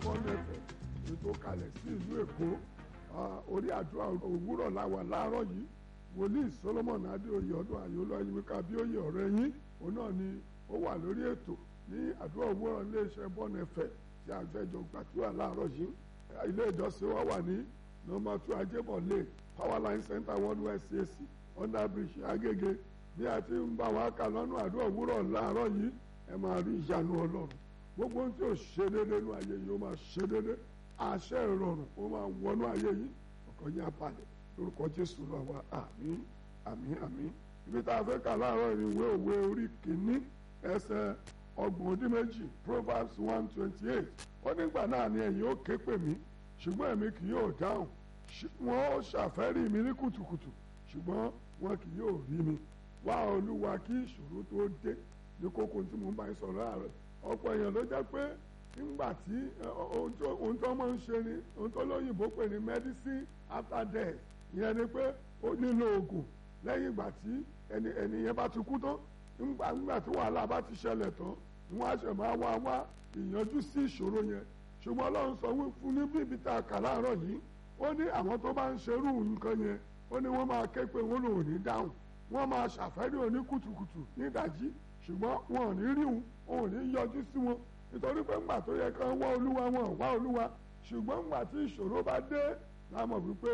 bọ́nẹ̀fẹ̀ ètò kalẹ̀ sí ìlú èkó orí àdúrà òwúrọ̀ làwà láàárọ̀ yìí wòlíì solomon adéoyè ọdún àyọlọ ayíwíká bíóyè ọ̀rẹ́ yín òun náà ni ó wà lórí ètò ní àdúrà òwúrọ̀ iléeṣẹ́ bọ́nẹ̀fẹ̀ tí a fẹ́ jọ gbàdúrà láàárọ̀ yìí ilé ìjọsìn wa wà ní nọ́mbà two ajébọ̀lé powerline center one west cac under bridge agége bí a ti ń bá wa kà lọ́nà àdúrà òwúrọ̀ láàárọ̀ yìí ẹ máa rí ìyanu ọlọ́run gbogbo ohun tí ò ṣe déédéé nú ayé yìí ó máa ṣe déédéé àṣẹ ìrọ̀rùn ó máa wọnú ayé yìí ọkàn yín abalẹ̀ lórúkọ jésù lọ wa àmín àmín àmín ibi tá a fẹ́ kà láàárọ̀ ìwé òwe orí kìíní ẹsẹ̀ ọgbọ̀n ọdún méjì proverbs one twenty eight ó nígbà náà ni ẹ̀yin ó ké pè mí ṣùgbọ́n èmi kì yóò dáhùn wọ́n ó ṣàfẹ́rí mi ní kùtùkùtù ṣùgbọ́n wọn kì yóò rí mi wá olúwa kí ìṣòro tó dé ní kókó tí mo bá ń sọ̀rọ̀ ààrẹ ọ̀pọ̀ èèyàn ló jẹ́ pé nígbà tí ohun tó máa ń ṣe ni ohun tó lóyìnbó pè ní medicine after death ìyẹn ni pé ó nílò oògùn lẹ́yìn ìgbà tí ẹni ẹni yẹn bá ti kú tán nígbà nígbà tí wàhálà bá ti ṣẹlẹ̀ tán ni wọ́n á ṣe máa wá wá ìyanjú sí ìṣòro yẹn ṣùgbọ́n ọlọ́run sọ fún ní bíbi tá a kà láàárọ̀ yìí ó ní àwọn tó bá ń ṣerú nǹkan yẹn ó ní wọ́n máa ké pé wọ́n lòun ní dáhùn wọ́n máa ṣàfẹ́rí òní kùtùkùtù nídàjí ṣùgbọ́n wọn ò ní rí òun òun ò ní yọjú sí wọn nítorí pé ńgbà tó yẹ kán wá olúwa wọn ò wá olúwa ṣùgbọ́n ńgbà tí ìṣòro bá dé láàmọ̀ wípé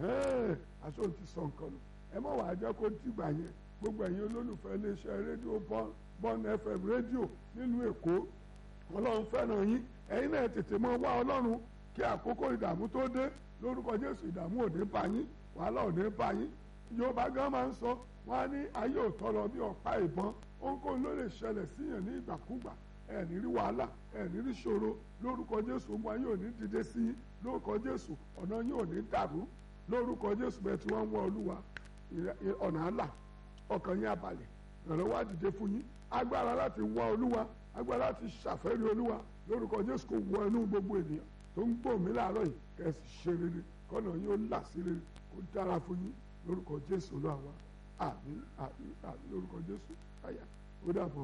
aṣọ ti sọ nǹkan nù ẹ mọ̀ wàá jẹ́ kó dìgbà yẹn gbogbo ẹ̀yin olólùfẹ́ iléeṣẹ́ rédíò bọ́n fm rédíò nílùú èkó ọlọ́run fẹ́ràn yín ẹ̀yin náà tètè mọ wá ọlọ́run kí àkókò ìdààmú tó dé lórúkọ jésù ìdààmú ò ní bá yín wàhálà ò ní bá yín yorùbá gan máa ń sọ wọn á ní ayé ò tọrọ bí ọ̀pá ìbọn ohunkóhun ló lè ṣẹlẹ̀ síyàn ní ìgbàkúgbà ẹ ní rí wàhálà ẹ ní rí ṣòro lórúkọ jésù ọmọ yín ò ní dìde sí yín lórúkọ jésù ọ̀nà yín ò ní dàrú lórúkọ jésù bẹ́ẹ̀ tí wọ́n ń wọ olúwa ọ̀nà àlà ọkàn yín abalẹ̀ ìrànlọ́wọ́ á dìde fún yín agbára láti wá olúwa agbára láti ṣàfẹ́rí olúwa lórúkọ jésù kò wọ inú gbogbo ènìyàn tó ń gbọ́ mí láàárọ̀ yìí kẹ́sì ṣe rere kọ́nà yín ó là sí rere kó dára fún yín lórúkọ jésù olúwa àmín àmín àmín lórúkọ jésù àyà ó dàbọ̀.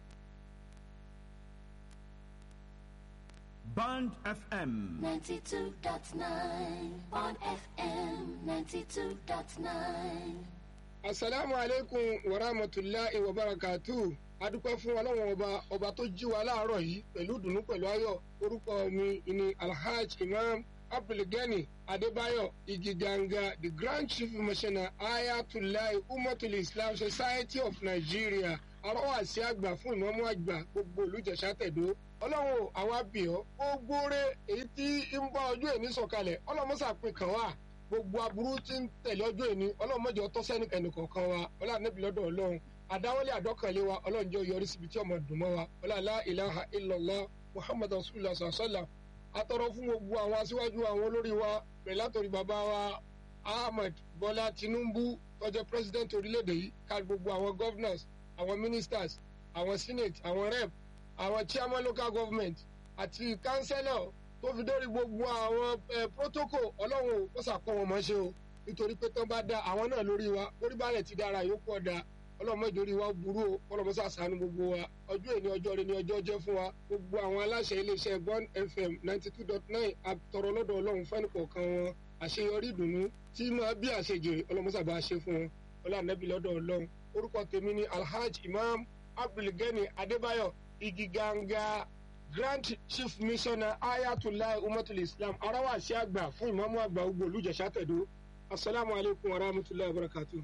Band FM. 92.9 Bond FM 92.9. asalaamu aleykum wa rahmatulahi wa barakatu adúpẹ́ fún ọlọ́run ọba ọba tó jí wa láàárọ̀ yìí pẹ̀lú dùnú pẹ̀lú ayọ̀ orúkọ mi ni alhaj imam abdulgani adébáyọ̀ igiganga the grand chief missioner ayatollah umatul islam society of nigeria arọ́wàsí àgbà fún ìmọ̀mú àgbà gbogbo olùjẹ̀sà tẹ̀dó ọlọ́run àwọn abìọ́ gbogbo rẹ̀ èyí tí ń bá ọjọ́ èní sọ̀kalẹ̀ ọlọ́mọ́sàpin kan wà gbogbo aburú tí ń tẹ̀lé ọjọ́ èní ọlọ́mọdé ọtọ́ sẹ́ni ẹnìkọ̀ọ̀kan wa ọlọ́ànẹ́bí lọ́dọ̀ ọlọ́run àdáwọlé àdọ́kànlé wa ọlọ́run jẹ́ yọrí síbi tí ọmọ dùn mọ́ wa ọlọ́àlá ìlàhà ìlọ́lá muhammad rasulillah sàṣàlà atọ́rọ fún gbogbo àwọn aṣíwájú àwọn olórí wa pẹ̀lú látòrí bàbá wa ahmed bọ́lá tinubu tọ́jọ́ president orílẹ̀-èdè yìí ká gbogbo àwọn governors àwọn ministers àwọn senate àwọn rep àwọn chairman local government àti councillor tó fi dórí gbogbo àwọn protocol ọlọ́run ó sàkó wọn mọ́ ṣe o nítorí pé tán bá dá àwọn náà lórí wa lórí balẹ̀ ti dára yòókù ọ̀dà ọlọ́mọdé orí wa burú o ọlọ́mọsá sànú gbogbo wa ọjọ́ èní ọjọ́ rẹ ni ọjọ́ jẹ́ fún wa gbogbo àwọn aláṣẹ iléeṣẹ́ bond fm ninety two dot nine àtọ̀rọ̀ lọ́dọ̀ ọlọ́run fẹ́ni kọ̀ọ̀kan wọn àṣeyọrí ìdùnnú tí máa bí àṣejèrè ọlọ́mọsá bá ṣe fún wọn ọlọ́ànẹ́bí lọ́dọ̀ ọlọ́run orúkọ tèmi ni alhaj imam abdulgani adébáyọ̀ igiganga grand chief missioner ayatollah umatul islam arawasi àgbà fún ìmọ̀mú àgbà ogbó olùjẹ̀sà tẹ̀dó asalaamualeykum wa rahmatulahi wa barakatuh.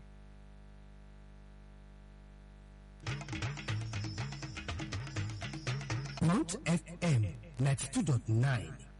Mount FM 92.9